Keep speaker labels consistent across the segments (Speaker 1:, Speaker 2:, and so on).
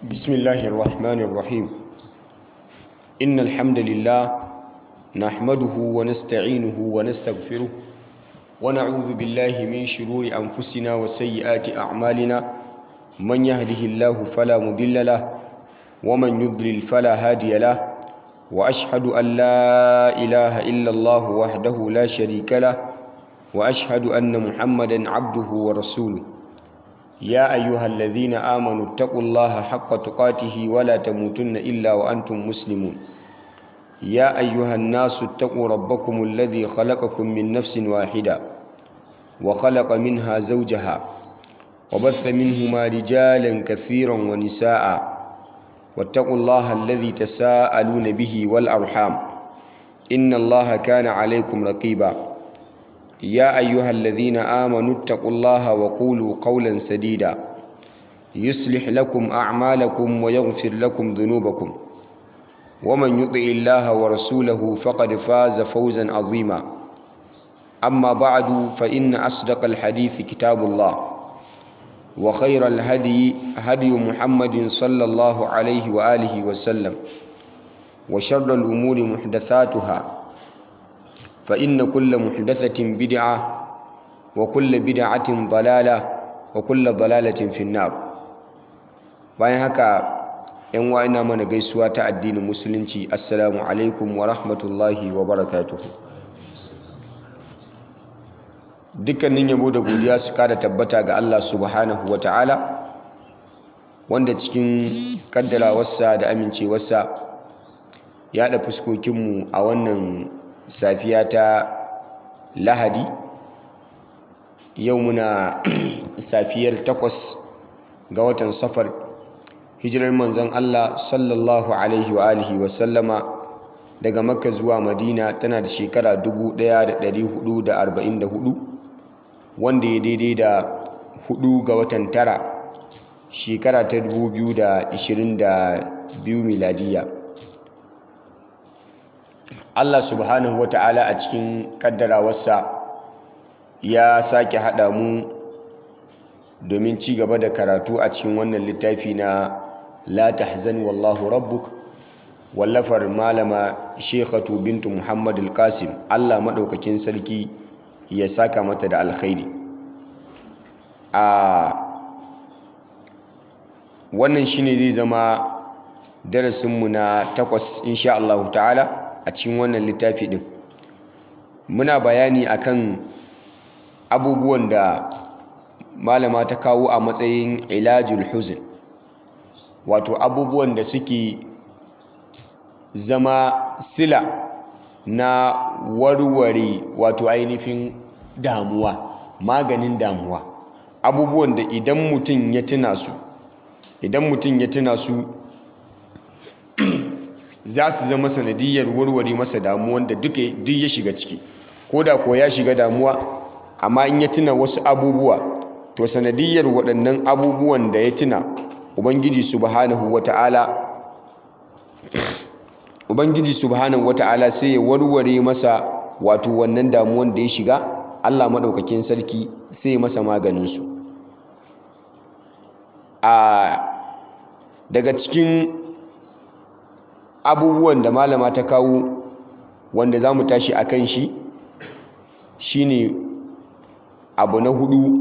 Speaker 1: بسم الله الرحمن الرحيم إن الحمد لله نحمده ونستعينه ونستغفره ونعوذ بالله من شرور أنفسنا وسيئات أعمالنا من يهده الله فلا مضل له ومن يضلل فلا هادي له وأشهد أن لا إله إلا الله وحده لا شريك له وأشهد أن محمدا عبده ورسوله يا أيها الذين آمنوا اتقوا الله حق تقاته ولا تموتن إلا وأنتم مسلمون يا أيها الناس اتقوا ربكم الذي خلقكم من نفس واحدة وخلق منها زوجها وبث منهما رجالا كثيرا ونساء واتقوا الله الذي تساءلون به والأرحام إن الله كان عليكم رقيبا يا أيها الذين آمنوا اتقوا الله وقولوا قولا سديدا يصلح لكم أعمالكم ويغفر لكم ذنوبكم ومن يطع الله ورسوله فقد فاز فوزا عظيما أما بعد فإن أصدق الحديث كتاب الله وخير الهدي هدي محمد صلى الله عليه وآله وسلم وشر الأمور محدثاتها فإن كل محدثة بدعة وكل بدعة ضلالة وكل ضلالة في النار bayan haka yan wa ina mana gaisuwa ta addinin musulunci assalamu alaikum wa rahmatullahi wa barakatuhu dukkanin yabo da godiya su kada tabbata ga Allah subhanahu wa ta'ala wanda cikin kaddarawarsa da amincewarsa ya da fuskokinmu a wannan safiya ta lahadi yau muna safiyar takwas ga watan safar hijirar manzon Allah sallallahu alaihi wa alihi wa sallama daga makka zuwa madina tana da shekara 1444 wanda ya daidai da hudu ga watan tara shekara ta 2022 miladiya Allah subhanahu wa ta'ala a cikin kaddarawarsa ya sake haɗa mu domin ci gaba da karatu a cikin wannan littafi na la tahzan wallahu rabbuk wallafar malama shekhatu bintu muhammad al-qasim Allah maɗaukakin sarki ya saka mata da alkhairi a wannan shine zai zama darasinmu na takwas insha Allah ta'ala a cikin wannan littafi din muna bayani akan abubuwan da malama ta kawo a matsayin ilajul huzn wato abubuwan da suke zama sila na warware wato ainihin damuwa maganin damuwa abubuwan da idan mutum ya tuna su idan mutum ya tuna su za su zama sanadiyar warware masa damuwan da duk ya shiga ciki ko da ko ya shiga damuwa amma in ya tuna wasu abubuwa to sanadiyar waɗannan abubuwan da ya tuna ubangiji subhanahu wata'ala ubangiji subhanahu wata'ala sai ya warware masa wato wannan damuwan da ya shiga Allah maɗaukakin sarki sai ya masa maganinsu a daga cikin abubuwan da malama ta kawo wanda za mu tashi a kan shi shine abu na hudu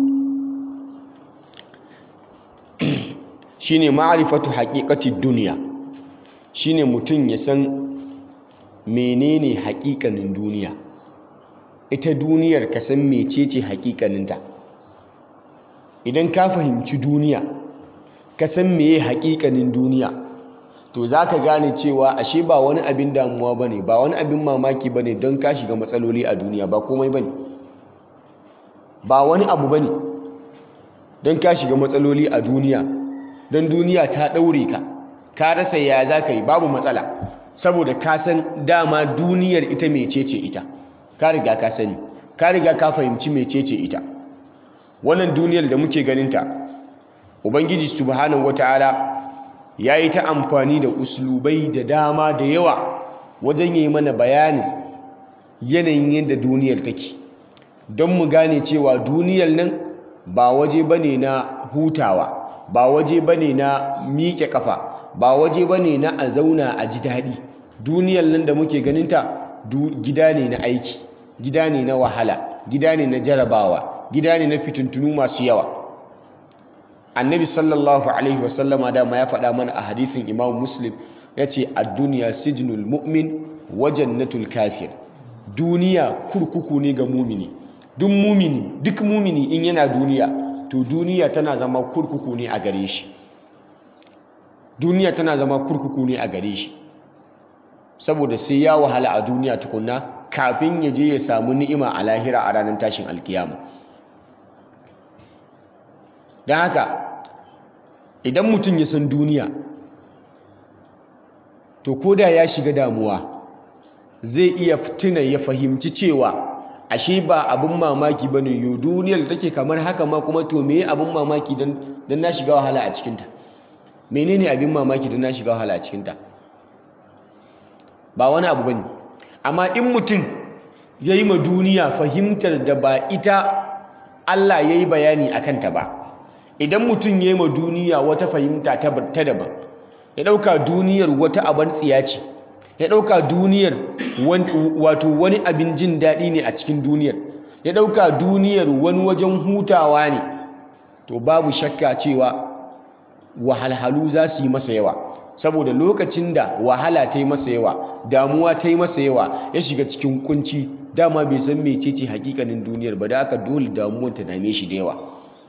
Speaker 1: shine ma'arifatu haƙiƙati duniya shine mutum ya san menene haƙiƙanin duniya ita duniyar ka san mecece haƙiƙaninta idan ka fahimci duniya ka san meye haƙiƙanin duniya to za ka gane cewa ashe ba wani abin damuwa ba ne ba wani abin mamaki ba ne don ka shiga matsaloli a duniya ba komai ba ne ba wani abu ba ne don ka shiga matsaloli a duniya don duniya ta ɗaure ka ka rasa ya za ka yi babu matsala saboda ka san dama duniyar ita mecece ita ka riga ka sani ka riga ka fahimci mecece ita wannan duniyar da muke ganinta ubangiji subhanahu wataala ya yi ta amfani da uslubai da dama da yawa wajen yi mana bayanin yanayin yadda duniyar take don mu gane cewa duniyar nan ba waje ba ne na hutawa ba waje bane na miƙe kafa ba waje bane na a zauna a ji daɗi duniyar nan da muke ganinta gida ne na aiki gida ne na wahala gida ne na jarabawa gida ne na fitintunu masu yawa annabi sallallahu alaihi wasallama dama ya faɗa mana a hadithin imam muslim ya ce a duniya sijinul mu'min wa jannatul kafir duniya kurkuku ne ga mumini duk mumini duk mumini in yana duniya to duniya tana zama kurkuku ne a gare shi duniya tana zama kurkuku ne a gare shi saboda sai ya wahala a duniya tukunna kafin ya je ya samu ni'ima a lahira a ranar tashin alkiyama don haka idan mutum ya san duniya to koda ya shiga damuwa zai iya tuna ya fahimci cewa ashe ba abin mamaki ba ne yo duniyar da take kamar haka ma kuma to me abin mamaki don na shiga wahala a cikinta menene abin mamaki don na shiga wahala a cikinta ba wani abu ba ne amma in mutum ya yi ma duniya fahimtar da ba ita Allah ya yi bayani a kanta ba idan mutum ya yi ma duniya wata fahimta ta daban ya ɗauka duniyar wata abin tsiya ce ya ɗauka duniyar wato wani abin jin daɗi ne a cikin duniyar ya ɗauka duniyar wani wajen hutawa ne to babu shakka cewa wahalhalu za su yi masa yawa saboda lokacin da wahala ta yi masa yawa damuwa ta yi masa yawa ya shiga cikin kunci dama bai san mecece hakikanin duniyar ba da aka dole damuwar ta dame shi da yawa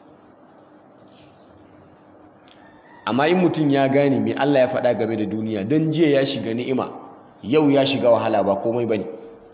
Speaker 1: amma in mutum ya gane me Allah ya faɗa game da duniya don jiya ya shiga ni'ima yau ya shiga wahala ba komai bane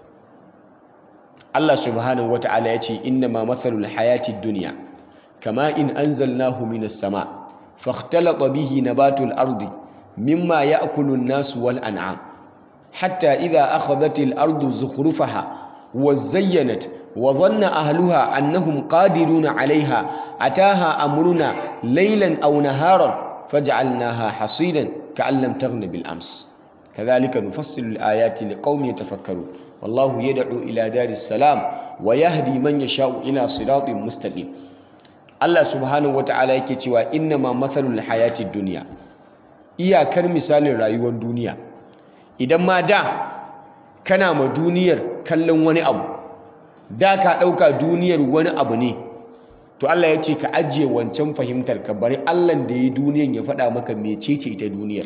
Speaker 1: Allah subhanahu wata'ala ya ce inna ma mathalul hayatid dunya kama in anzalnahu minas sama fakhtalata bihi nabatul ardi mimma ya'kulu an-nas wal an'am hatta idha akhadhatil ardu zukhrufaha wa zayyanat wa dhanna ahluha annahum qadiruna 'alayha ataha amruna laylan aw naharan faj'alnaha hasidan ka'an lam taghna bil ams kadhalika nufassilu al-ayati liqaumin yatafakkarun wallahu yad'u ila daris salam wa yahdi man yasha'u ila siratin mustaqim Allah subhanahu wata'ala yake cewa innama mathalul hayatid dunya iyakar misalin rayuwar duniya idan ma da kana ma duniyar kallon wani abu da ka ɗauka duniyar wani abu ne to Allah ya ce ka ajiye wancan fahimtar ka bari Allah da ya duniyar ya faɗa maka mecece ita duniyar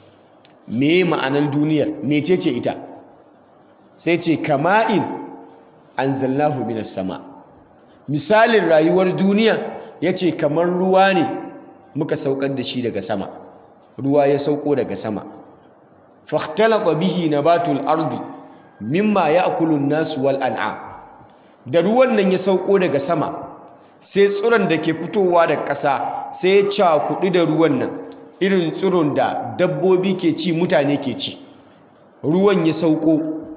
Speaker 1: me ma'anar duniyar mecece ita sai ce kama'in anzalnahu minas sama misalin rayuwar duniya ya ce kamar ruwa ne muka saukar da shi daga sama ruwa ya sauko daga sama fahtalata bihi nabatul ardi mimma ya'kulu an-nas wal an'am da ruwan nan ya sauko daga sama sai tsiron da ke fitowa da ƙasa sai ya cakuɗi da ruwan nan irin tsiron da dabbobi ke ci mutane ke ci ruwan ya sauko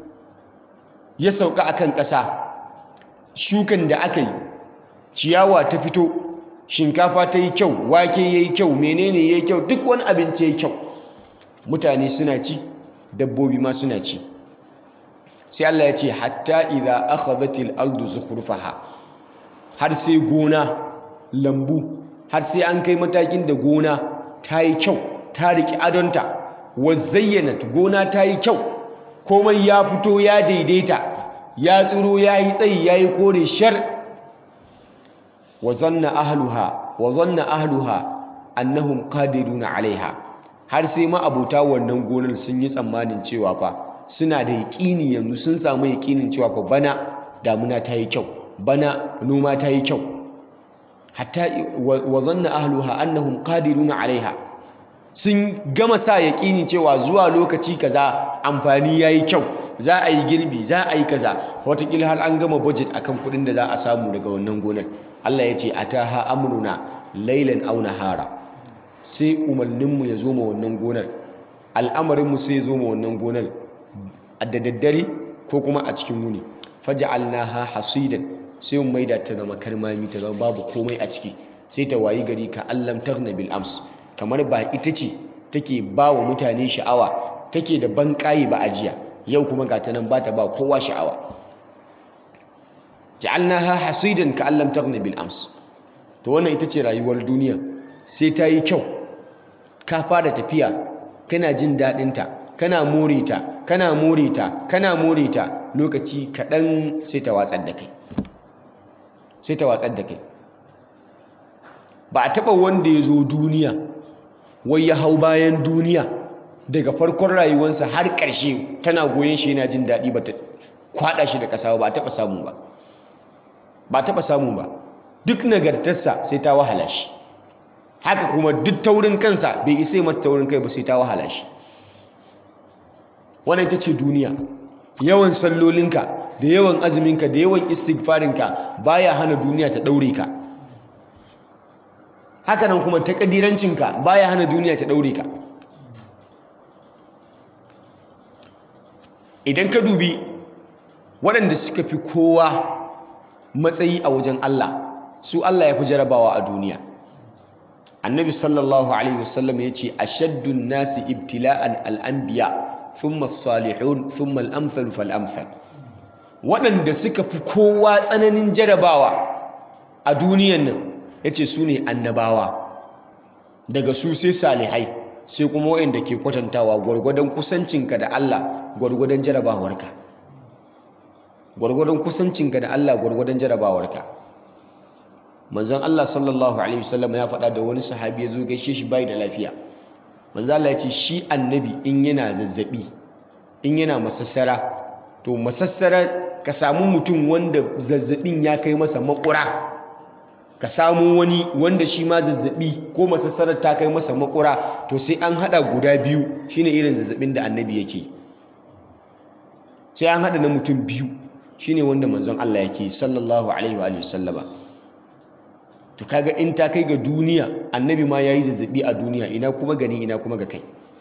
Speaker 1: ya sauka akan ƙasa shukan da aka yi ciyawa ta fito shinkafa ta yi kyau wake ya yi kyau menene ya yi kyau duk wani abinci ya yi kyau mutane suna ci dabbobi ma suna ci sai Allah ya ce hatta idza akhadhatil ardu zukhrufaha har sai gona lambu har sai an kai matakin da gona ta yi kyau ta riki adonta wa zayyanat gona ta yi kyau komai ya fito ya daidaita ya tsiro ya yi tsayi ya yi kore shar wa zanna ahluha wa zanna ahluha annahum qadiruna alaiha har sai ma abuta wannan gonar sun yi tsammanin cewa fa suna da yaƙini yanzu sun samu yaƙinin cewa fa bana damuna ta yi kyau bana noma ta yi kyau hatta wa zanna ahluha annahum qadiruna alaiha sun gama sa yaƙini cewa zuwa lokaci kaza amfani yayi kyau za a yi girbi za a yi kaza watakila har an gama budget akan kuɗin da za a samu daga wannan gonar Allah ya ce ataha amruna laylan aw nahara sai umarninmu ya zo ma wannan gonar al'amarinmu sai ya zo ma wannan gonar da daddare ko kuma a cikin wuni faj'alnaha hasidan sai mu maida ta zama karmami ta zama babu komai a ciki sai ta wayi gari ka allam taghna bil ams kamar ba ita ce take ba wa mutane sha'awa take da banƙaye ba ajiya yau kuma ga ta nan ba ta ba kowa sha'awa ja'alnaha hasidan ka allam taghna bil ams to wannan ita ce rayuwar duniya sai ta yi kyau ka fara tafiya kana jin daɗinta kana more ta kana more ta kana more ta lokaci kaɗan sai ta watsar da kai sai ta watsar da kai ba a taɓa wanda ya zo duniya wai ya hau bayan duniya daga farkon rayuwarsa har ƙarshe tana goyon shi yana jin daɗi ba ta kwaɗa shi da ƙasa ba a taɓa samu ba ba taɓa samu ba duk nagartarsa sai ta wahala shi haka kuma duk taurin kansa bai isa mata taurin kai ba sai ta wahala shi wannan ita ce duniya yawan sallolinka da yawan azuminka da yawan istighfarinka baya hana duniya ta ɗaure ka haka nan kuma takadirancinka baya hana duniya ta ɗaure ka idan ka dubi waɗanda suka fi kowa matsayi a wajen Allah su Allah ya fi jarabawa a duniya annabi sallallahu alaihi wasallam ya ce ashaddun nasi ibtila'an al'anbiya thumma salihun thumma al'amthal fal'amthal waɗanda suka fi kowa tsananin jarabawa a duniyan nan ya ce su ne annabawa daga su sai salihai sai kuma waɗanda ke kwatantawa gwargwadon kusancinka da Allah gwargwadon jarabawarka gwargwadon kusancinka da Allah gwargwadon jarabawarka manzon Allah sallallahu alaihi wasallam ya faɗa da wani sahabi ya zo gaishe shi bai da lafiya manzon Allah ya ce shi annabi in yana zazzabi in yana masassara to masassara ka samu mutum wanda zazzabin ya kai masa makura ka samu wani wanda shi ma zazzabi ko masassarar ta kai masa makura to sai an hada guda biyu shine irin zazzabin da annabi yake sai an hada na mutum biyu shine wanda manzon Allah yake sallallahu alaihi wa sallama to kaga in ta kai ga duniya annabi ma yayi zazzabi a duniya ina kuma gani ina kuma ga kai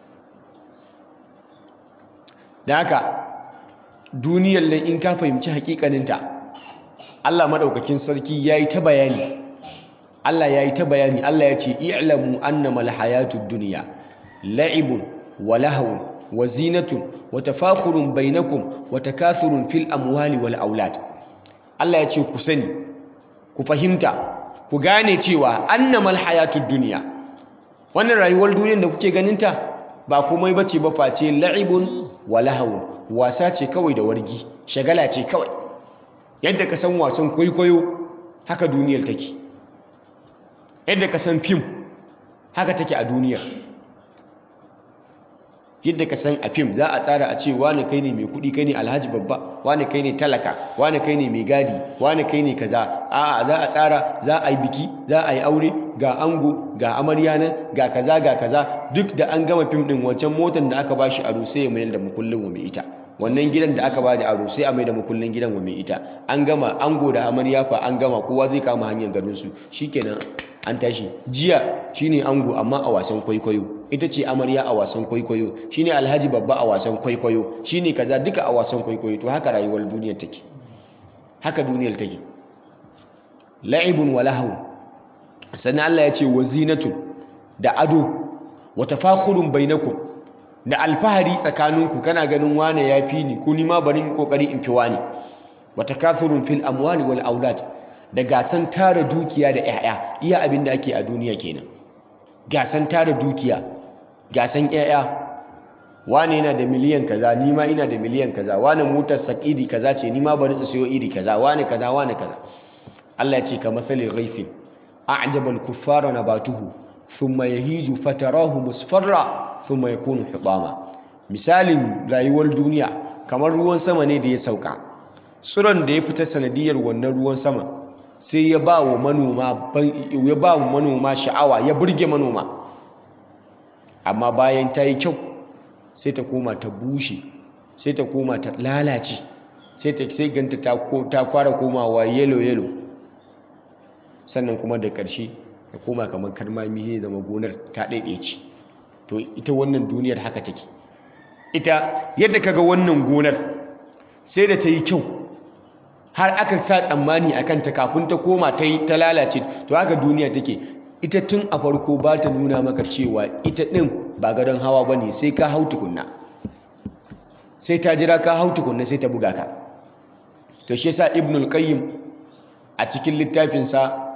Speaker 1: da haka duniyar nan in ka fahimci hakikaninta Allah madaukakin sarki yayi ta bayani Allah yayi ta bayani Allah ya ce i'lamu annama alhayatud dunya la'ibun wa lahwun wa zinatun wa tafakhurun bainakum wa takathurun fil amwali wal aulad Allah ya ce ku sani ku fahimta ku gane cewa annamal hayatud dunya wannan rayuwar duniyar da kuke ganinta ba komai bace ba face la'ibun wa lahwun wasa ce kawai da wargi shagala ce kawai yadda ka san wasan kwaikwayo haka duniyar take yadda ka san fim haka take a duniyar yadda ka san a fim za a tsara a ce wani kai ne mai kuɗi kai ne alhaji babba wani kai ne talaka wani kai ne mai gadi wani kai ne kaza a'a za a tsara za a yi biki za a yi aure ga ango ga amarya nan ga kaza ga kaza duk da an gama fim din wancan motar da aka bashi aro sai ya mayar da mukullin wa mai ita wannan gidan da aka bada aro sai a mai da mukullin gidan wa mai ita an gama ango da amarya fa an gama kowa zai kama hanyar garin su shikenan an tashi jiya shine ango amma a wasan kwaikwayo ita ce amarya a wasan kwaikwayo shine alhaji babba a wasan kwaikwayo shine kaza duka a wasan kwaikwayo to haka rayuwar duniyar take haka duniyar take la'ibun wa lahu sannan Allah ya ce wa zinatun da ado wa tafakhurun bainakum da alfahari tsakaninku kana ganin wane ya fi ni ko ni ma bari in kokari in fi wani wa takathurun fil amwali wal aulad da gasan tara dukiya da 'ya'ya iya abin da ake a duniya kenan gasan tara dukiya gasan 'ya'ya wane yana da miliyan kaza ni ma ina da miliyan kaza wane motar sak iri kaza ce ni ma bari in sayo iri kaza wane kaza wane kaza Allah ya ce ka masalin ghaifin a'jaba al-kuffara nabatuhu thumma yahiju fatarahu musfarra thumma yakunu hutama misalin rayuwar duniya kamar ruwan sama ne da ya sauka tsiron da ya fita sanadiyar wannan ruwan sama sai ya ba wa manoma ya ba wa manoma sha'awa ya burge manoma amma bayan ta yi kyau sai ta koma ta bushe sai ta koma ta lalace sai ta sai ganta ta ta fara komawa yellow yellow sannan kuma da ƙarshe ta koma kamar karmami zai zama gonar ta ɗaiɗaice to ita wannan duniyar haka take ita yadda kaga wannan gonar sai da ta yi kyau har aka sa tsammani a kanta kafin ta koma ta yi ta lalace to haka duniya take ita tun a farko ba ta nuna maka cewa ita ɗin ba gadon hawa ba ne sai ka hau tukunna sai ta jira ka hau tukunna sai ta buga ka to shi yasa ibnul qayyim a cikin littafinsa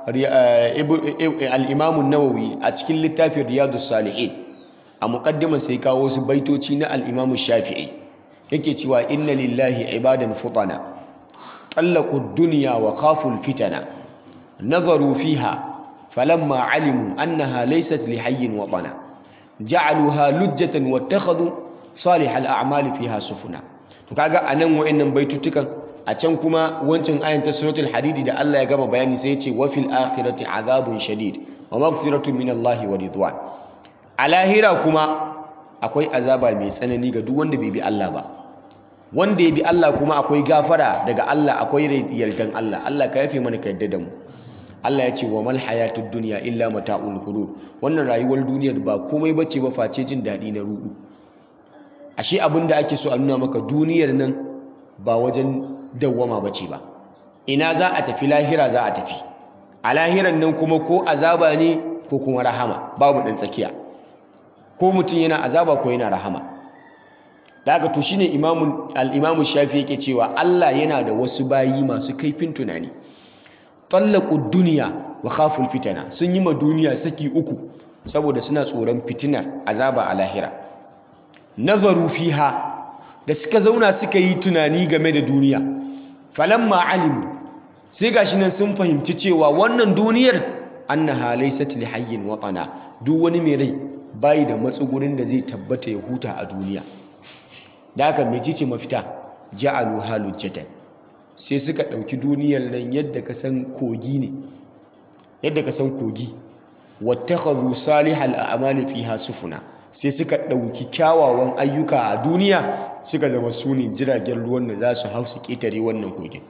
Speaker 1: al-Imam an-Nawawi a cikin littafin Riyadus Salihin a muqaddiman sai kawo su baitoci na al-Imam Shafi'i yake cewa inna lillahi ibadan futana طلقوا الدنيا وخافوا الفتن نظروا فيها فلما علموا أنها ليست لحي وطنا جعلوها لجة واتخذوا صالح الأعمال فيها سفنا kaga anan wayannan baitutukan a can kuma wancan ayan ta suratul hadidi da Allah ya gama bayani sai ya ce wa fil akhirati azabun shadid wa maghfiratun min Allah wa ridwan a lahira kuma akwai azaba mai tsanani ga duk wanda bai bi Allah ba wanda ya bi Allah kuma akwai gafara daga Allah akwai yardan Allah Allah ka yafe mana ka yarda da mu Allah ya ce wa mal hayatud dunya illa mata'ul ghurur wannan rayuwar duniyar ba komai bace ba face jin dadi na rudu ashe abin da ake so a nuna maka duniyar nan ba wajen dawwama bace ba ina za a tafi lahira za a tafi a lahiran nan kuma ko azaba ne ko kuma rahama babu dan tsakiya ko mutum yana azaba ko yana rahama da haka to shine imamu al-imamu shafi yake cewa Allah yana da wasu bayi masu kaifin tunani tallaqu dunya wa khaful fitana sun yi ma duniya saki uku saboda suna tsoron fitinar azaba a lahira nazaru fiha da suka zauna suka yi tunani game da duniya falamma alimu sai gashi nan sun fahimci cewa wannan duniyar annaha laysat li hayyin watana duk wani mai rai bai da matsugurin da zai tabbata ya huta a duniya da haka mecece mafita ja'alu halujjatan sai suka ɗauki duniyar nan yadda ka san kogi ne yadda ka san kogi wattakhadhu salihal a'mali fiha sufuna sai suka ɗauki kyawawan ayyuka a duniya suka zama su ne jiragen ruwan da za su hau su ƙetare wannan kogin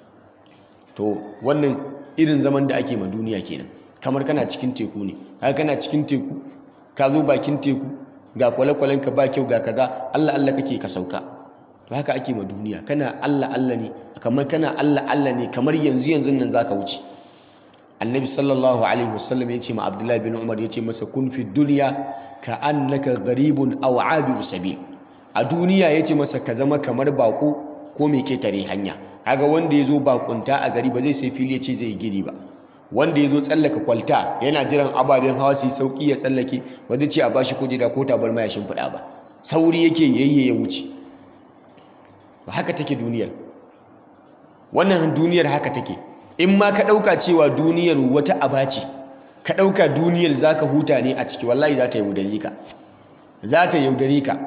Speaker 1: to wannan irin zaman da ake ma duniya kenan kamar kana cikin teku ne haka kana cikin teku ka zo bakin teku ga kwale-kwalen ka ba kyau ga kaza Allah Allah kake ka sauka to haka ake ma duniya kana Allah Allah ne kamar kana Allah Allah ne kamar yanzu yanzu nan zaka wuce annabi sallallahu alaihi wasallam ya ce ma abdullahi bin umar ya ce masa kun fi duniya ka annaka gharibun aw abiru sabil a duniya ya ce masa ka zama kamar bako ko mai ketare hanya kaga wanda ya zo bakunta a gari ba zai sai fili ya ce zai gini ba wanda ya zo tsallaka kwalta yana jiran ababen hawa su yi sauki ya tsallake ba zai ce a bashi kujera ko tabarma ya shimfiɗa ba sauri yake yayye ya wuce ba haka take duniyar wannan duniyar haka take in ma ka ɗauka cewa duniyar wata aba ce ka ɗauka duniyar za ka huta ne a ciki wallahi za ta yaudare ka za ta yaudare ka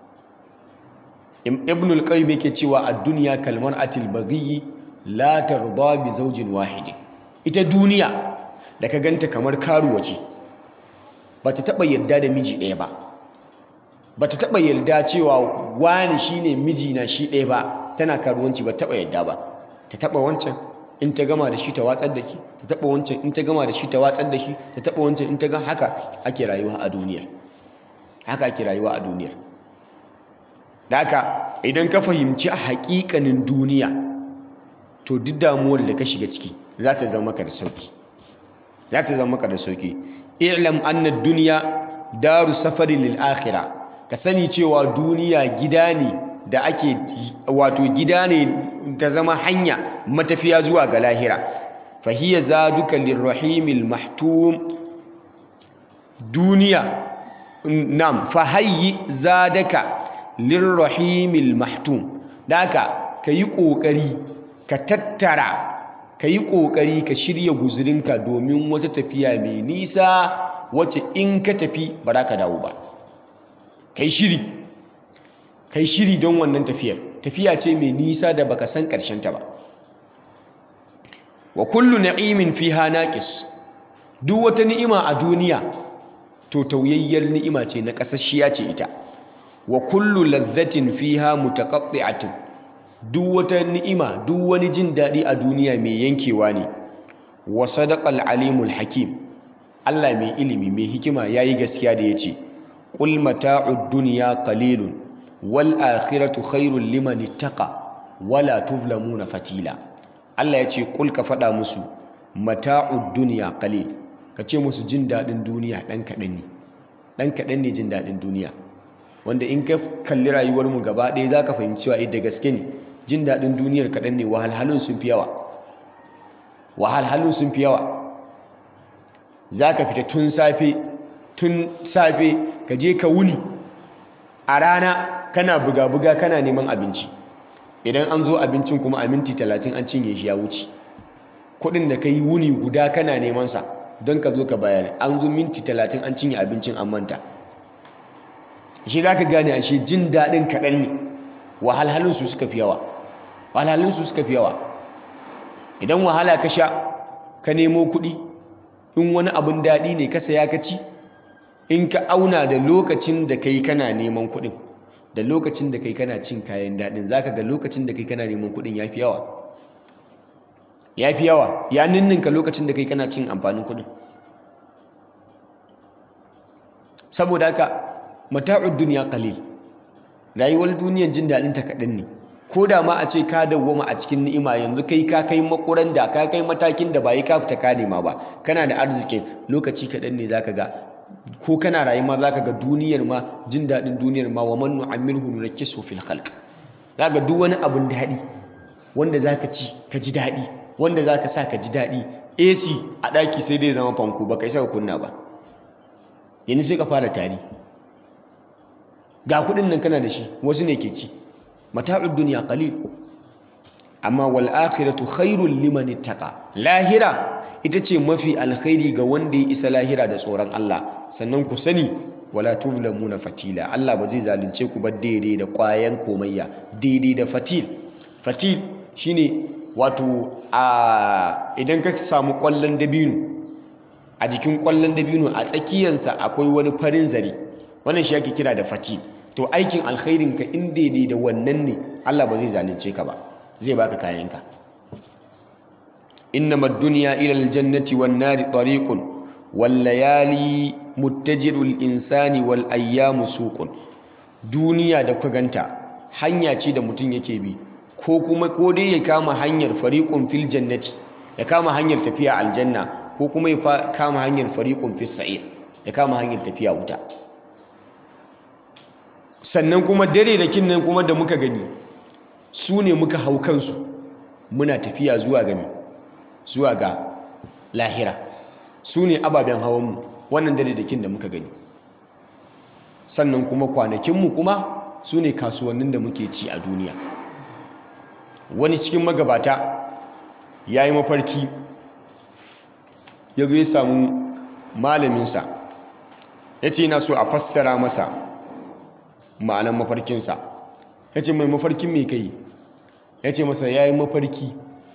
Speaker 1: ibn al-qayyim yake cewa a duniya kalmar atil baghi la tarda bi zawjin wahidin ita duniya da ka ganta kamar karuwa ce ba ta taɓa yarda da miji ɗaya ba ba ta taɓa yarda cewa wani shine mijina shi ɗaya ba tana karuwanci ba taɓa yarda ba ta taɓa wancan in ta gama da shi ta watsar da shi ta taɓa wancan in ta gama da shi ta watsar da shi ta taɓa wancan in ta ga haka ake rayuwa a duniyar haka ake rayuwa a duniyar da haka idan ka fahimci a haƙiƙanin duniya to duk damuwar da ka shiga ciki za ta zama maka da sauki za ta zama maka da sauki i'lam anna dunya daru safari lil akhirah ka sani cewa duniya gida ne da ake wato gida ne ta zama hanya matafiya zuwa ga lahira fahiya zaduka lirrahimil mahtum duniya nam fahayyi zadaka lirrahimil mahtum daka kayi kokari ka tattara kayi kokari ka shirya guzurinka domin wata tafiya mai nisa wacce in ka tafi ba za ka dawo ba kai shiri kai shiri don wannan tafiyar tafiya ce mai nisa da baka san ta ba wa kullu na'imin fiha naqis duk wata ni'ima a duniya to tauyayyar ni'ima ce na kasashiya ce ita wa kullu ladhatin fiha mutaqatti'atun duk wata ni'ima duk wani jin daɗi a duniya mai yankewa ne wa sadaqal alimul hakim Allah mai ilimi mai hikima yayi gaskiya da yace qul mata'ud dunya qalilun wal akhiratu khairul liman ittaqa wala tuzlamuna fatila Allah ya ce kul ka faɗa musu mata'ud dunya qalil ka ce musu jin daɗin duniya ɗan kaɗan ne ɗan kaɗan ne jin daɗin duniya wanda in ka kalli rayuwar mu gaba ɗaya za ka fahimci cewa da gaske ne jin daɗin duniyar kaɗan ne wahalhalun sun fi yawa wahalhalun sun fi yawa za ka fita tun safe tun safe ka je ka wuni a rana kana buga-buga kana neman abinci idan an zo abincin kuma a minti talatin an cinye shi ya wuce kudin da ka yi wuni guda kana nemansa don ka zo ka bayar an zo minti talatin an cinye abincin an manta shi za ka gane a shi jin daɗin kaɗan ne wahalhalinsu suka fi yawa wahalhalinsu suka fi yawa idan wahala ka sha ka nemo kuɗi in wani abin daɗi ne ka saya ka ci in ka auna da lokacin da kai kana neman kuɗin da lokacin da kai kana cin kayan daɗin za ka ga lokacin da kai kana neman kuɗin ya fi yawa ya fi yawa ya ninninka lokacin da kai kana cin amfanin kuɗin saboda haka mata'ud duniya qalil rayuwar duniyar jin daɗin ta kaɗan ne ko da ma a ce ka dawwama a cikin ni'ima yanzu kai ka kai makuran da ka kai matakin da ba yi ka fita ka nema ba kana da arzikin lokaci kaɗan ne zaka ga ko kana rayuwa zaka ga duniyar ma jin daɗin duniyar ma wa man nu'ammirhu nurakkisu fil khalq zaka duk wani abun daɗi wanda zaka ci ka ji daɗi wanda zaka sa ka ji daɗi AC a ɗaki sai dai zama fanko ba kai saka kunna ba yanzu sai ka fara tari ga kuɗin nan kana da shi wasu ne ke ci mata'ud dunya qalil amma wal akhiratu khairul liman ittaqa lahira ita ce mafi alkhairi ga wanda ya isa lahira da tsoron Allah sannan ku sani wala tuzlamuna fatila Allah ba zai zalunce ku ba daidai da ƙwayan komayya daidai da fatil fatil shine wato a idan ka samu ƙwallon dabino a jikin ƙwallon dabino a tsakiyarsa akwai wani farin zare wannan shi ake kira da fatil to aikin alkhairin ka in daidai da wannan ne Allah ba zai zalunce ka ba zai baka kayanka innama ad-dunya ila al-jannati wan-nari tariqun wal-layali muttajirul insani wal ayyamu suqun duniya da kuka ganta hanya ce da mutum yake bi ko kuma ko dai ya kama hanyar fariqun fil jannati ya kama hanyar tafiya aljanna ko kuma ya kama hanyar fariqun fis sa'ir ya kama hanyar tafiya wuta sannan kuma dare da kinnan kuma da muka gani su ne muka hau kansu muna tafiya zuwa gami zuwa ga lahira su ne ababen hawanmu wannan dare da kin da muka gani sannan kuma kwanakinmu kuma su ne kasuwannin da muke ci a duniya wani cikin magabata ya yi mafarki ya zo ya samu malaminsa ya ce yana so a fassara masa ma'anan mafarkinsa ya ce mai mafarkin mai kai ya ce masa ya yi mafarki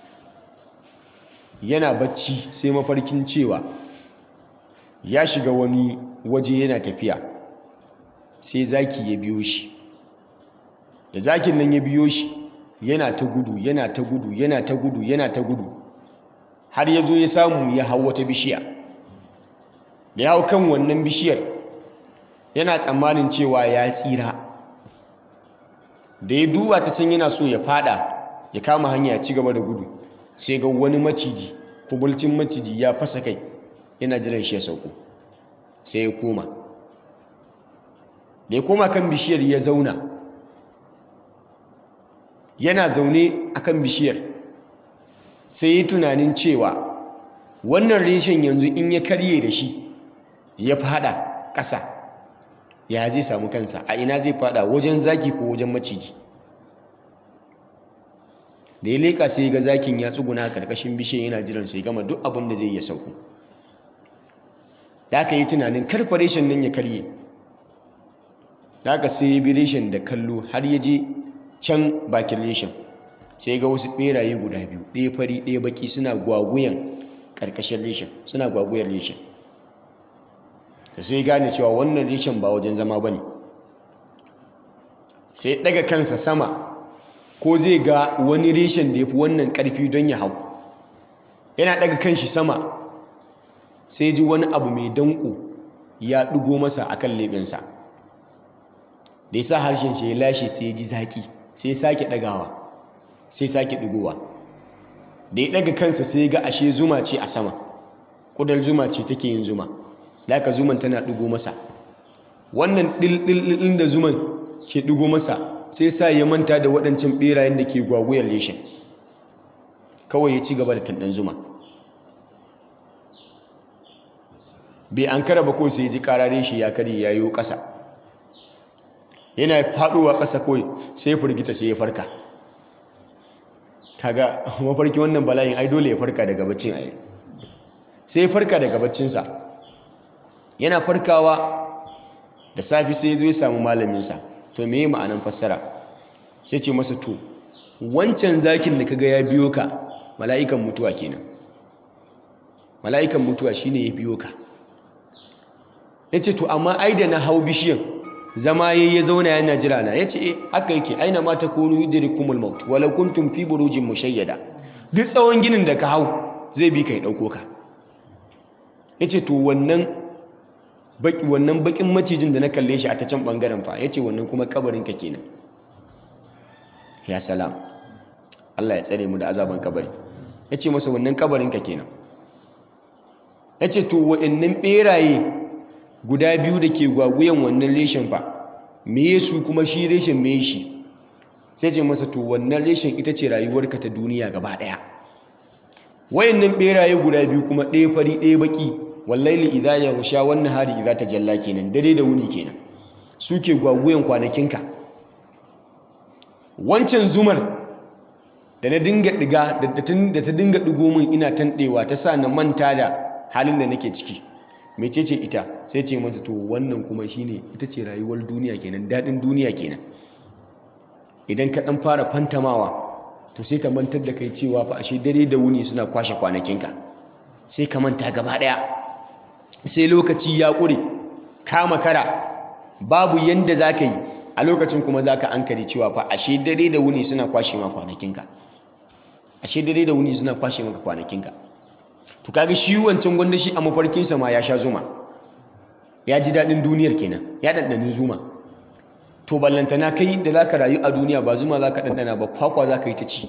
Speaker 1: yana bacci sai mafarkin cewa ya shiga wani waje yana tafiya sai zaki ya biyo shi da zakin nan ya biyo shi yana ta gudu yana ta gudu yana ta gudu yana ta gudu har ya zo ya samu ya hau wata bishiya da ya hau kan wannan bishiyar yana tsammanin cewa ya tsira da ya duba ta can yana so ya fada ya kama hanya ya ci gaba da gudu sai ga wani maciji kubulcin maciji ya fasa kai yana jiran shi ya sauko sai ya koma da ya koma kan bishiyar ya zauna yana zaune akan bishiyar sai ya tunanin cewa wannan reshen yanzu in ya karye da shi ya fada ƙasa ya zai samu kansa a ina zai fada wajen zaki ko wajen maciji da ya leka sai ga zakin ya tsuguna karkashin bishiyar yana jiran sai gama duk abin da zai ya sauko da aka yi tunanin karfa reshen nan ya karye da aka sai ya bi reshen da kallo har ya je can bakin reshen sai ga wasu beraye guda biyu ɗaya fari ɗaya baki suna gwaguyan karkashin reshen suna gwaguyan reshen da sai gane cewa wannan reshen ba wajen zama ba ne sai daga kansa sama ko zai ga wani reshen da ya fi wannan ƙarfi don ya hau yana daga kanshi sama sai ji wani abu mai danko ya ɗigo masa a kan leɓensa da ya sa harshen shi ya lashe sai ya ji zaƙi sai ya sake ɗagawa sai sake ɗigowa da ya ɗaga kansa sai ya ga ashe zuma ce a sama ƙudar zuma ce take yin zuma da aka zuman tana ɗigo masa wannan ɗilɗilɗin da zuman ke ɗigo masa sai sa ya manta da waɗancan ɓerayen da ke gwagwuyar leshin kawai ya ci gaba da tanɗan zuma bai an kara ba kawai sai ji karare shi ya kare ya yi ƙasa yana faɗowa ƙasa kawai sai firgita sai ya farka kaga mafarki wannan bala'in ai dole ya farka daga baccin ai sai ya farka daga baccinsa yana farkawa da safi sai ya zo ya samu malaminsa to me ma'anan fassara sai ce masa to wancan zakin da kaga ya biyo ka mala'ikan mutuwa kenan mala'ikan mutuwa shine ya biyo ka yace to amma ai da na hau bishiyan zama yayi ya zauna yana jira na yace eh haka yake aina ma takunu yudrikumul maut walau kuntum fi burujin mushayyada duk tsawon ginin da ka hau zai bi ka ya dauko ka yace to wannan baki wannan bakin macijin da na kalle shi a ta can bangaren fa yace wannan kuma kabarin ka kenan ya salam Allah ya tsare mu da azaban kabari yace masa wannan kabarin ka kenan yace to wa'annan beraye guda biyu da ke gwagwayen wannan reshen fa meye su kuma shi reshen meye shi sai ce masa to wannan reshen ita ce rayuwarka ta duniya gaba daya wayannan beraye guda biyu kuma ɗaya fari ɗaya baki wallaili idza yaghsha wan nahari idza tajalla kenan dare da wuni kenan suke gwagwayen kwanakinka wancan zumar da na dinga diga da ta dinga digo min ina tandewa ta sa na manta da halin da nake ciki mecece ita sai ce mata to wannan kuma shine ita ce rayuwar duniya kenan dadin duniya kenan idan ka dan fara fantamawa to sai ka mantar da kai cewa fa ashe dare da wuni suna kwashe kwanakinka sai ka manta gaba daya sai lokaci ya kure ka makara babu yanda zaka yi a lokacin kuma zaka ankare cewa fa ashe dare da wuni suna kwashe ma kwanakinka ashe dare da wuni suna kwashe maka kwanakinka to kaga shi wancan gwanda shi a mafarkinsa ma ya sha zuma ya ji daɗin duniyar kenan ya ɗanɗani zuma to ballantana kai da za ka rayu a duniya ba zuma za ka ɗanɗana ba kwakwa za ka yi ta ci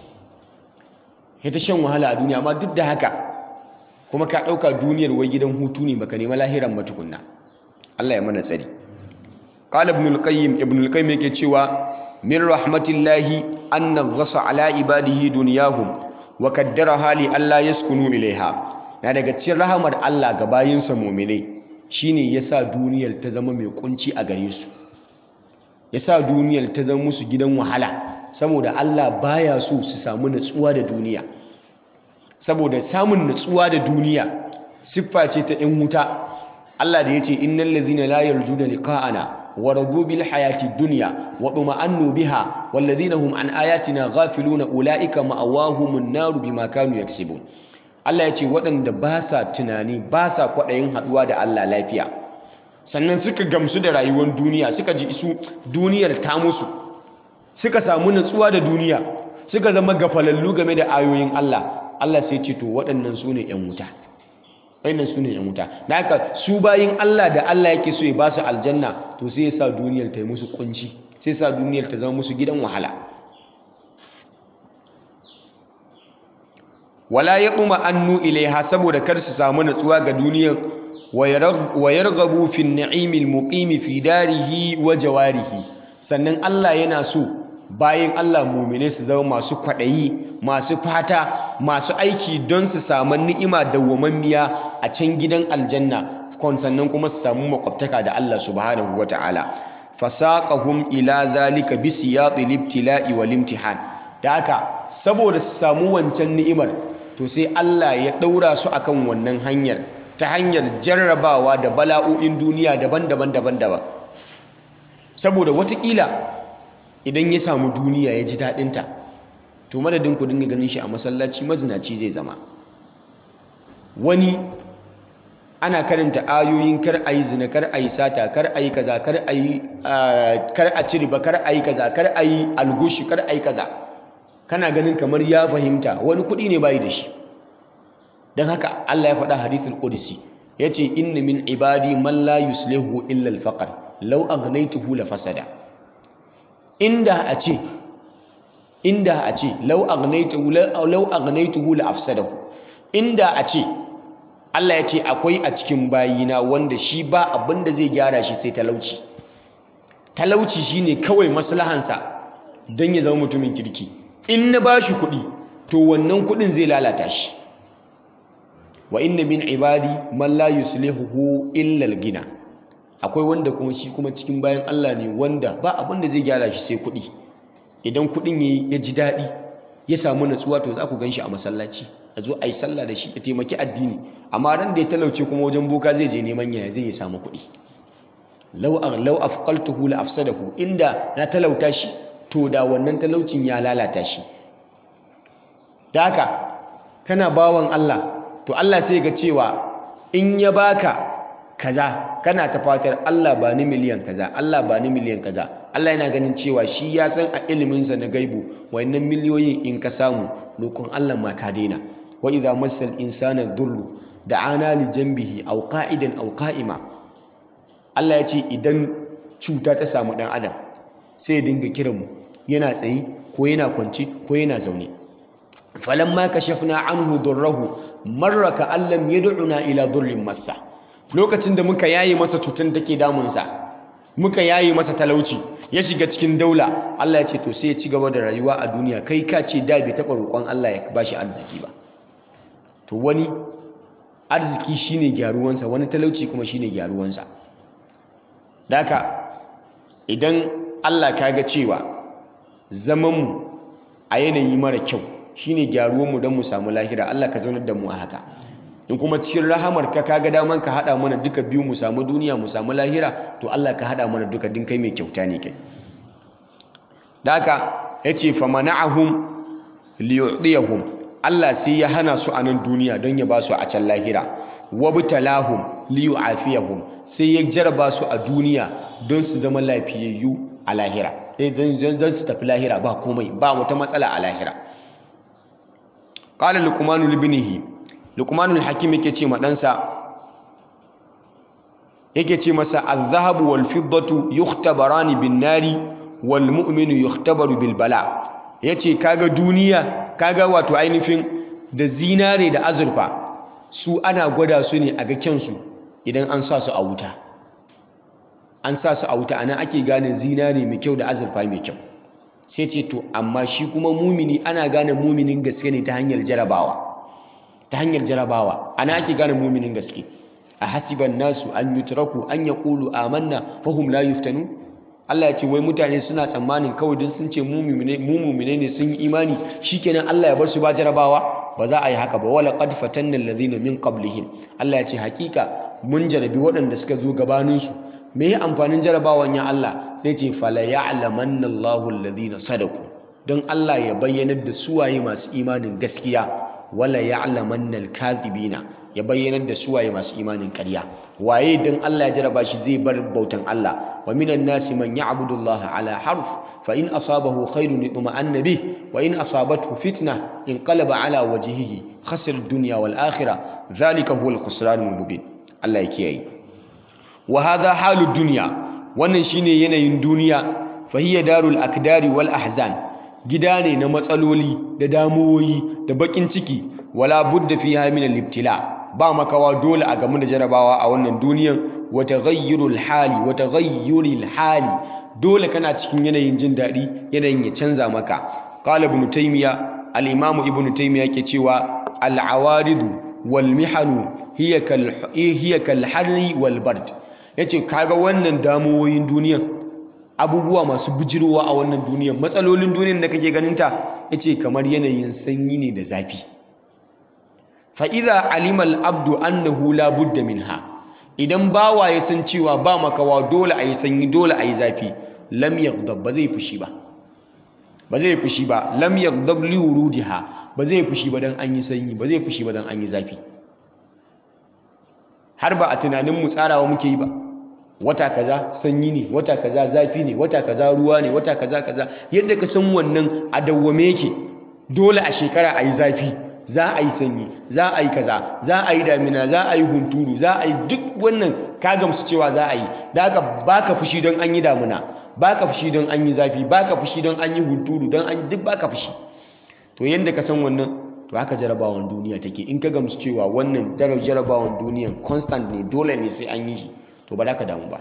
Speaker 1: ya ta shan wahala a duniya amma duk da haka kuma ka ɗauka duniyar wai gidan hutu ne baka nema lahiran matukunna Allah ya mana tsari qala ibn al-qayyim ibn al-qayyim yake cewa min rahmatillahi an naghasa ala ibadihi dunyahum wa kaddaraha li alla yaskunu ilaiha na daga cikin rahamar Allah ga bayinsa mu'minai shine yasa duniyar ta zama mai kunci a gare su yasa duniyar ta zama musu gidan wahala saboda Allah baya so su samu natsuwa da duniya saboda samun natsuwa da duniya siffa ce ta 'yan wuta Allah da yace innal ladhina la yarjuna liqa'ana ورضوا بالحياة الدنيا وطمأنوا بها والذين هم عن آياتنا غافلون أولئك مأواهم النار بما كانوا يكسبون Allah ya ce waɗanda ba sa tunani ba sa kwaɗayin haɗuwa da Allah lafiya sannan suka gamsu da rayuwar duniya suka ji isu duniyar ta musu suka samu natsuwa da duniya suka zama gafalallu game da ayoyin Allah Allah sai ce to waɗannan su ne 'yan wuta waɗannan su ne 'yan wuta da haka su bayin Allah da Allah yake so ya ba su aljanna to sai ya sa duniyar ta yi musu kunci sai ya sa duniyar ta zama musu gidan wahala wala ya ɗuma annu ilaiha saboda kar su samu natsuwa ga duniyar wa yarghabu fi ni'imil muqimi fi darihi wa jawarihi sannan Allah yana so bayan Allah mumine su zama masu kwaɗayi masu fata masu aiki don su samu ni'ima dawwamammiya a can gidan aljanna kon sannan kuma su samu makwabtaka da Allah subhanahu wata'ala fasaqahum ila zalika bi siyatil ibtila'i wal imtihan da haka saboda su samu wancan ni'imar to sai Allah ya daura su akan wannan hanyar ta hanyar jarrabawa da bala'o'in duniya daban-daban daban-daban saboda watakila idan ya samu duniya ya ji daɗinta to madadin ku dinga ganin shi a masallaci mazinaci zai zama wani ana karanta ayoyin kar a yi zina kar a yi sata kar a yi kaza kar a yi kar a ci riba kar a yi kaza kar a yi algushi kar a yi kaza kana ganin kamar ya fahimta wani kuɗi ne bayi da shi don haka Allah ya faɗa hadithul qudsi yace inna min ibadi man la yuslihu illa al-faqr law aghnaytuhu la fasada inda a ce inda a ce law aghnaytuhu law aghnaytuhu la afsadahu inda a ce Allah ya ce akwai a cikin bayina wanda shi ba abin da zai gyara shi sai talauci talauci shine kawai maslahansa don ya zama mutumin kirki in na ba shi kuɗi to wannan kuɗin zai lalata shi wa inna min ibadi man la yuslihuhu illa al-gina akwai wanda kuma shi kuma cikin bayan Allah ne wanda ba abin da zai gyara shi sai kuɗi idan kuɗin ya ji daɗi ya samu natsuwa to za ku gan shi a masallaci a zo a yi sallah da shi ya taimaki addini amma ran da ya talauce kuma wajen boka zai je neman yaya zai ya samu kuɗi lau lau afqaltuhu la afsadahu inda na talauta shi to da wannan talaucin ya lalata shi da haka kana bawan Allah to Allah sai ga cewa in ya baka kaza kana ta fatar Allah ba ni miliyan kaza Allah ba ni miliyan kaza Allah yana ganin cewa shi ya san a iliminsa na gaibu wayannan miliyoyin in ka samu lokun Allah ma ka daina wa idza massal insana dhurru da'ana li janbihi aw qa'idan aw qa'ima Allah ya ce idan cuta ta samu dan adam sai ya dinga kiran mu yana tsaye ko yana kwance ko yana zaune falamma kashafna anhu durrahu marra ka allam yad'una ila durrin massa lokacin da muka yaye masa cutar take damunsa muka yaye masa talauci ya shiga cikin daula Allah ya ce to sai ya ci gaba da rayuwa a duniya kai ka ce da bai taɓa roƙon Allah ya bashi arziki ba to wani arziki shine gyaruwansa wani talauci kuma shine gyaruwansa daka idan Allah ka ga cewa zamanmu a yanayi mara kyau shine gyaruwanmu don mu samu lahira Allah ka zaunar da mu a haka in kuma cikin rahamar ka kaga daman ka hada mana duka biyu mu samu duniya mu samu lahira to Allah ka hada mana duka din kai mai kyauta ne kai daka yace fa mana'ahum liyudiyahum Allah sai ya hana su a nan duniya don ya ba su a can lahira wabtalahum liyu'afiyahum sai ya jaraba su a duniya don su zama lafiyayyu a lahira don su tafi lahira ba komai ba wata matsala a lahira qala luqmanu libnihi luqmanul hakim yake ce ma ɗansa yake ce masa az-zahabu wal fiddatu yukhtabarani bin nari wal mu'minu yukhtabaru bil bala yace kaga duniya kaga wato ainihin da zinare da azurfa su ana gwada su ne a ga kyansu idan an sa su a wuta an sa su a wuta ana ake gane zinare mai kyau da azurfa mai kyau sai ce to amma shi kuma mumini ana gane muminin gaske ne ta hanyar jarabawa ta hanyar jarabawa ana ake gane muminin gaske a hasiban nasu an yutraku an yaqulu amanna fahum la yuftanu Allah ya ce wai mutane suna tsammanin kawai don sun ce mu mumine ne sun yi imani shikenan Allah ya bar su ba jarabawa ba za a yi haka ba wala qad fatanna alladhina min qablihim Allah ya ce hakika mun jarabi waɗanda suka zo gabanin su me ya amfanin jarabawan ya Allah sai ce fala ya'lamanna Allahu alladhina sadaku don Allah ya bayyanar da suwaye masu imanin gaskiya wala ya'lamanna al-kadhibina ya bayyanar da suwaye masu imanin ƙarya waye dan Allah ya jaraba shi zai bar bautan Allah wa minan nasi man ya'budu Allah ala harf fa in asabahu khairun itma'anna bih wa in asabathu fitna inqalaba ala wajhihi khasira ad-dunya wal akhirah dhalika huwa al-khusran al-mubin Allah ya kiyaye wa hadha halud dunya wannan shine yanayin duniya fa hiya darul akdari wal ahzan gida ne na matsaloli da damuwoyi da bakin ciki wala budda fiha min al-ibtila ba makawa dole a gamu da jarabawa a wannan duniyan wa taghayyurul hali wa taghayyuril hali dole kana cikin yanayin jin daɗi yanayin ya canza maka qala ibn taymiya al-imam ibn taymiya yake cewa al-awaridu wal mihanu hiya kal hiya kal harri wal bard yace kaga wannan damuwoyin duniyan abubuwa masu bijirowa a wannan duniyan matsalolin duniyan da kake ganinta yace kamar yanayin sanyi ne da zafi fa'iza alimal abdu annahu la budda minha idan bawa ya san cewa ba makawa dole a yi sanyi dole a yi zafi lam yaghdab ba zai fushi ba ba zai fushi ba lam yaghdab li wurudiha ba zai fushi ba dan an yi sanyi ba zai fushi ba dan an yi zafi har ba a tunanin mu tsarawa muke yi ba wata kaza sanyi ne wata kaza zafi ne wata kaza ruwa ne wata kaza kaza yadda ka san wannan a dawwame yake dole a shekara a yi zafi za a yi sanyi za a yi kaza za a yi damina za a yi hunturu za a yi duk wannan ka gamsu cewa za a yi da haka baka fushi don an yi damina baka fushi don an yi zafi baka fushi don an yi hunturu don an duk baka fushi to yanda ka san wannan to haka jarabawan duniya take in ka gamsu cewa wannan darar jarabawan duniyan constant ne dole ne sai an yi shi to ba za ka damu ba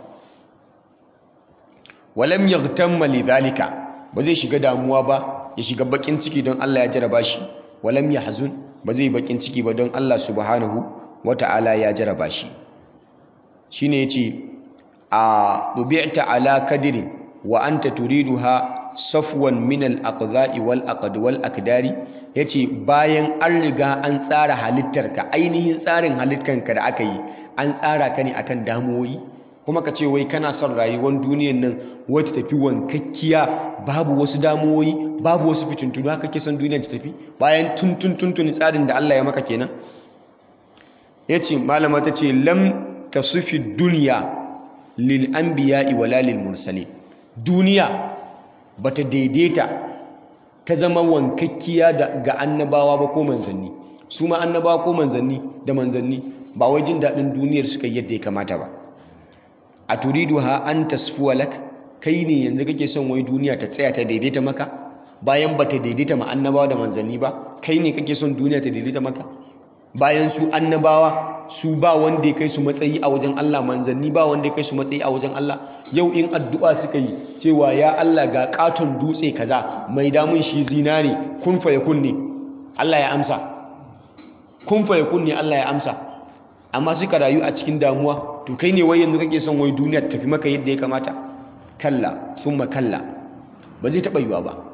Speaker 1: walam yaghtamma lidhalika ba zai shiga damuwa ba ya shiga bakin ciki don Allah ya jaraba shi walam yahzun ba zai bakin ciki ba don Allah subhanahu wata'ala ya jaraba shi shine yace a tubi'ta ala kadirin wa anta turiduha safwan min al-aqdha'i wal aqd wal akdari yace bayan an riga an tsara halittarka ainihin tsarin halittarka da aka yi an tsara ka ne akan damuwoyi kuma ka ce wai kana son rayuwar duniyar nan wacce tafi wankakkiya babu wasu damuwoyi babu wasu fitintunu haka ke son duniyar ta tafi bayan tuntun tuntun tsarin da Allah ya maka kenan yace malama ta ce lam tasufi duniya lil anbiya'i wala lil mursalin duniya bata daidaita ta zama wankakkiya ga annabawa ba ko manzanni su ma annabawa ko manzanni da manzanni ba wai jin daɗin duniyar suka yadda ya kamata ba a turidu ha an tasfuwa lak kai ne yanzu kake son wai duniya ta tsaya ta daidaita maka bayan ba ta daidaita ma annabawa da manzanni ba kai ne kake son duniya ta daidaita maka bayan su annabawa su ba wanda ya kai su matsayi a wajen Allah manzanni ba wanda ya kai su matsayi a wajen Allah yau in addu'a suka yi cewa ya Allah ga katon dutse kaza mai damun shi zinare kun fa yakun ne Allah ya amsa kun fa yakun ne Allah ya amsa amma suka rayu a cikin damuwa to kai ne wai yanzu kake son wai duniya ta tafi maka yadda ya kamata kalla thumma kalla ba zai taɓa yiwa ba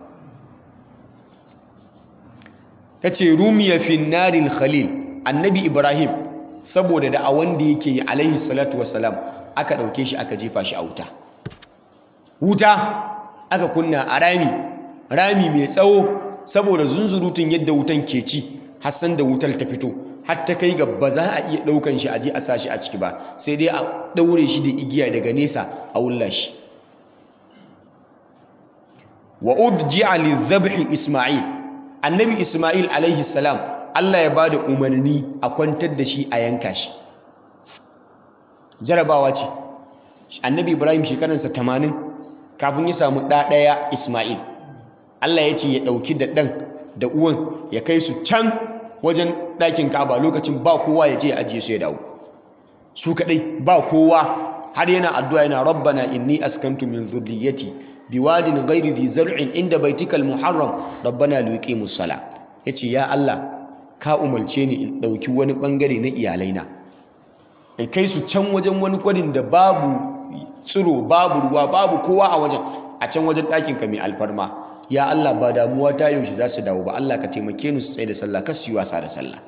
Speaker 1: tace rumiya fi naril khalil annabi ibrahim saboda da a wanda yake yi alaihi salatu wassalam aka ɗauke shi aka jefa shi a wuta wuta aka kunna a rami rami mai tsawo saboda zunzurutun yadda wutan ke ci hassan da wutar ta fito har ta kai ga ba za a iya ɗaukan shi a je a sa shi a ciki ba sai dai a ɗaure shi da igiya daga nesa a wulla shi wa udji'a lidhabhi isma'il annabi isma'il alaihi salam Allah ya bada umarni a kwantar da shi a yanka shi jarabawa ce annabi ibrahim shekaransa 80 kafin ya samu ɗa ɗaya isma'il Allah ya ce ya ɗauki da ɗan da uwan ya kai su can wajen ɗakin kaba lokacin ba kowa ya je ya ajiye su ya dawo su kaɗai ba kowa har yana addu'a yana rabbana inni askantu min dhurriyyati biwadin ghairi dhi zar'in inda baitikal muharram rabbana liqimus sala yace ya Allah ka umarce ni in ɗauki wani ɓangare na iyalaina in kai su can wajen wani kwadin da babu tsiro babu ruwa babu kowa a wajen a can wajen ɗakinka mai alfarma ya Allah ba damuwa ta yaushe za su dawo ba Allah ka taimake ni su tsaye da sallah kar su yi wasa da sallah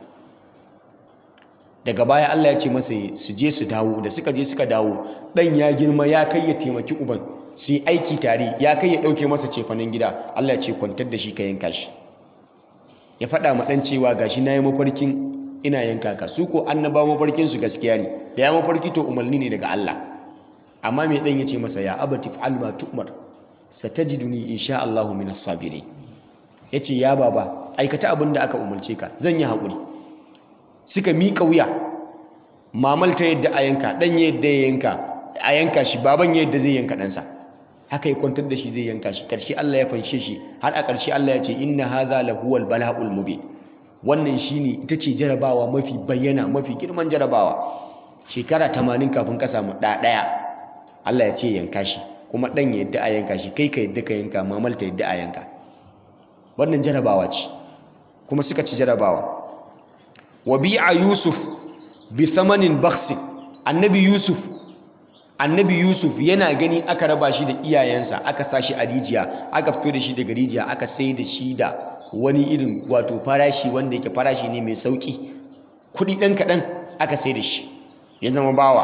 Speaker 1: daga baya Allah ya ce masa su je su dawo da suka je suka dawo ɗan ya girma ya kai ya taimaki uban su yi aiki tare ya kai ya ɗauke masa cefanen gida Allah ya ce kwantar da shi ka yanka shi ya faɗa ma ɗan cewa gashi na yi mafarkin ina yanka ka su ko annaba mafarkin su gaskiya ne da ya mafarki to umarni ne daga Allah amma mai ɗan ya ce masa ya abati fa'al ma tu'mar satajiduni insha Allah min as-sabirin yace ya baba aikata abin da aka umarce ka zan yi haƙuri suka miƙa wuya mamal ta yadda a yanka ɗan yadda ya yanka a yanka shi baban yadda zai yanka ɗansa haka ya kwantar da shi zai yanka shi ƙarshe Allah ya fanshe shi har a ƙarshe Allah ya ce inna hadha lahuwal bala'ul mubin wannan shine ita ce jarabawa mafi bayyana mafi girman jarabawa shekara 80 kafin ka samu ɗa ɗaya Allah ya ce yanka shi kuma ɗan ya yadda a yanka shi kai ka yadda ka yanka mamal ta yadda a yanka wannan jarabawa ce kuma suka ci jarabawa wa bi'a yusuf bi thamanin bakhsi annabi yusuf annabi yusuf yana gani aka raba shi da iyayensa aka sa shi a rijiya aka fito da shi daga rijiya aka sai da shi da wani irin wato farashi wanda yake farashi ne mai sauki kuɗi ɗan kaɗan aka sai da shi ya zama bawa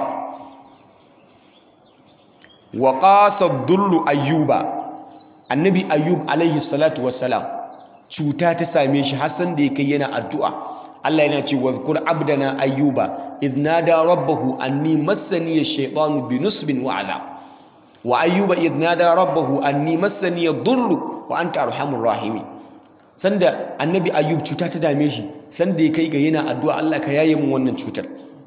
Speaker 1: wa qasa dullu ayyuba annabi ayyub alaihi salatu wassalam cuta ta same shi har san da ya kai yana addu'a Allah yana ce wadhkur abdana ayyuba idh nada rabbahu anni massani ash-shaytanu binusbin wa adhab wa ayyuba idh nada rabbahu anni massani ad-durru wa anta arhamur rahimin sanda annabi ayyub cuta ta dame shi sanda ya kai ga yana addu'a Allah ka yaye min wannan cutar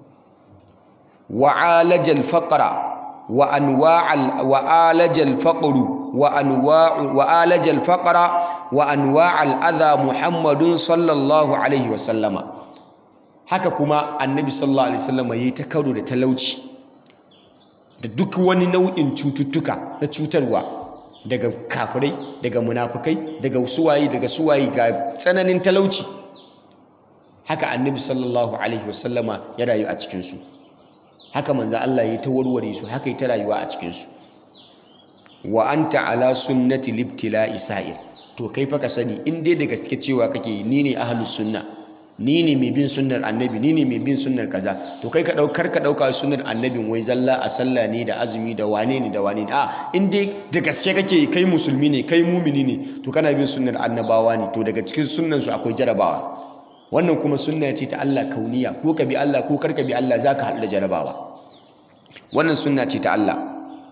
Speaker 1: wa alajal faqra wa anwa'al wa alajal faqru wa anwa'u wa alajal faqra wa anwa'al adha muhammadun sallallahu alaihi wa sallama haka kuma annabi sallallahu alaihi wasallama yayi ta karo da talauci da duk wani nau'in cututtuka na cutarwa daga kafirai daga munafukai daga suwaye daga suwaye ga tsananin talauci haka annabi sallallahu alaihi wasallama ya rayu a cikinsu haka manzo Allah ya ta warware su haka ya ta rayuwa a cikinsu wa anta ala sunnati libtila'i sa'ir to kai fa ka sani in dai da gaske cewa kake ni ne ahlus sunna ni ne mai bin sunnar annabi ni ne mai bin sunnar kaza to kai ka daukar ka dauka sunnar annabin wai zalla a sallah ne da azumi da wane ne da wane ne a in dai da gaske kake kai musulmi ne kai mumini ne to kana bin sunnar annabawa ne to daga cikin sunnan su akwai jarabawa wannan kuma sunna ce ta Allah kauniya ko ka bi Allah ko kar ka bi Allah zaka haɗu da jarabawa wannan sunna ce ta Allah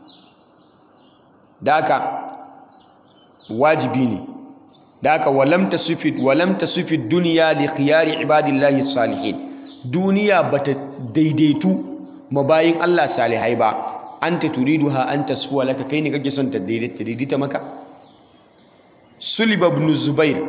Speaker 1: da haka wajibi ne da haka walam tasufid walam tasufid dunya li khiyari ibadillahi salihin duniya bata daidaitu mabayin Allah salihai ba anta turiduha an tasfuwa laka kai ne kake son ta daidaita maka sulib ibn zubair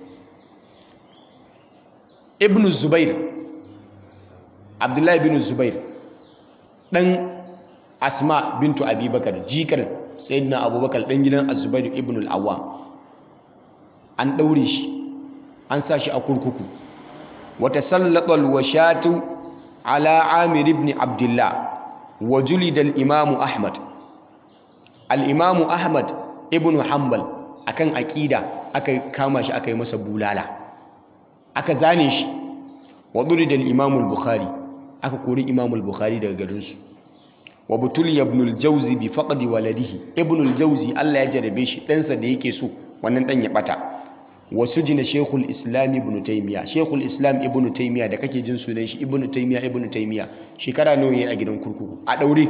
Speaker 1: ibn zubair abdullahi ibn zubair dan asma bintu abubakar jikar sayyidina abubakar dan gidan az-zubair ibn al-awwam an daure shi an sa shi a kurkuku wata sallatal washatu ala amir ibn abdullah wa julida al-imam ahmad al-imam ahmad ibn hanbal akan aqida aka kama shi aka yi masa bulala aka zane shi wa durida al-imam al-bukhari aka kori imam al-bukhari daga garinsu wa butuliya ibn al-jawzi bi faqdi waladihi ibn al-jawzi Allah ya jarabe shi ɗansa da yake so wannan ɗan ya ɓata wa sujina shaykhul islam ibn taymiya shaykhul islam ibn taymiya da kake jin sunan shi ibn taymiya ibn taymiya shekara nawa yayi a gidan kurkuku a daure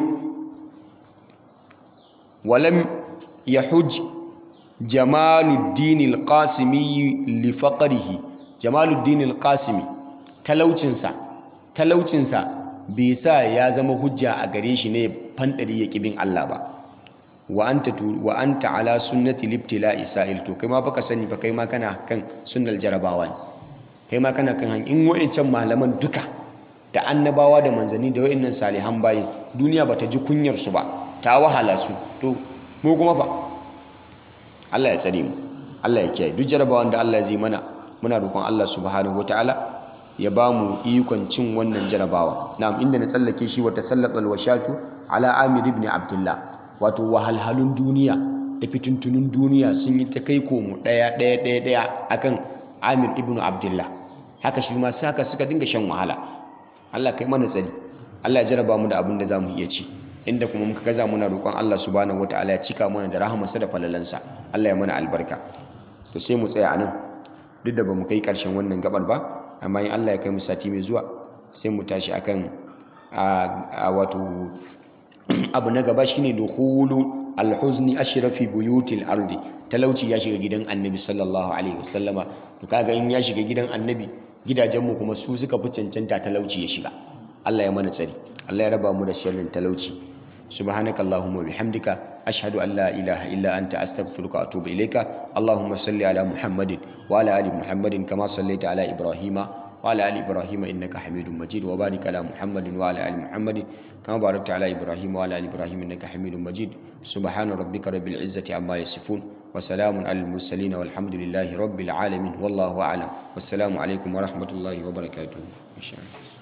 Speaker 1: walam yahuj jamaluddin al-qasimi li faqrihi jamaluddin al-qasimi talaucinsa talaucinsa bai sa ya zama hujja a gare shi ne fandari ya kibin Allah ba wa anta wa anta ala sunnati libtila'i sa'il to kai ma baka sani ba kai ma kana kan sunnal jarabawa ne kai ma kana kan hanyar in wa'ancan malaman duka da annabawa da manzanni da wa'annan salihan bayi duniya bata ji kunyar su ba ta wahala su to mu kuma fa Allah ya tsare mu Allah ya kiyaye duk jarabawan da Allah zai mana muna roƙon Allah subhanahu wataala ya ba mu ikon cin wannan jarabawa na'am inda na tsallake shi wata sallatal washatu ala amir ibn abdullah wato wahalhalun duniya da fitintunun duniya sun yi ta kai komo ɗaya ɗaya ɗaya ɗaya akan amir ibn abdullah haka shi ma haka suka dinga shan wahala Allah kai mana tsari Allah ya jaraba mu da abin da zamu iya ci inda kuma muka gaza muna roƙon Allah subhanahu wataala ya cika mana da rahamarsa da falalansa Allah ya mana albarka to sai mu tsaya anan duk da bamu kai ƙarshen wannan gabar ba amma in Allah ya kai mu sati mai zuwa sai mu tashi akan a wato abu na gaba shine dukhulu alhuzni ashrafi buyutil ardi talauci ya shiga gidan annabi sallallahu alaihi wasallama to kaga in ya shiga gidan annabi gidajenmu kuma su suka fi cancanta talauci ya shiga Allah ya mana tsari Allah ya raba mu da sharrin talauci سبحانك اللهم وبحمدك أشهد أن لا إله إلا أنت أستغفرك وأتوب إليك اللهم صل على محمد وعلى آل محمد كما صليت على إبراهيم وعلى آل إبراهيم إنك حميد مجيد وبارك على محمد وعلى آل محمد كما باركت على إبراهيم وعلى آل إبراهيم إنك حميد مجيد سبحان ربك رب العزة عما يصفون وسلام على المرسلين والحمد لله رب العالمين والله أعلم والسلام عليكم ورحمة الله وبركاته إن شاء الله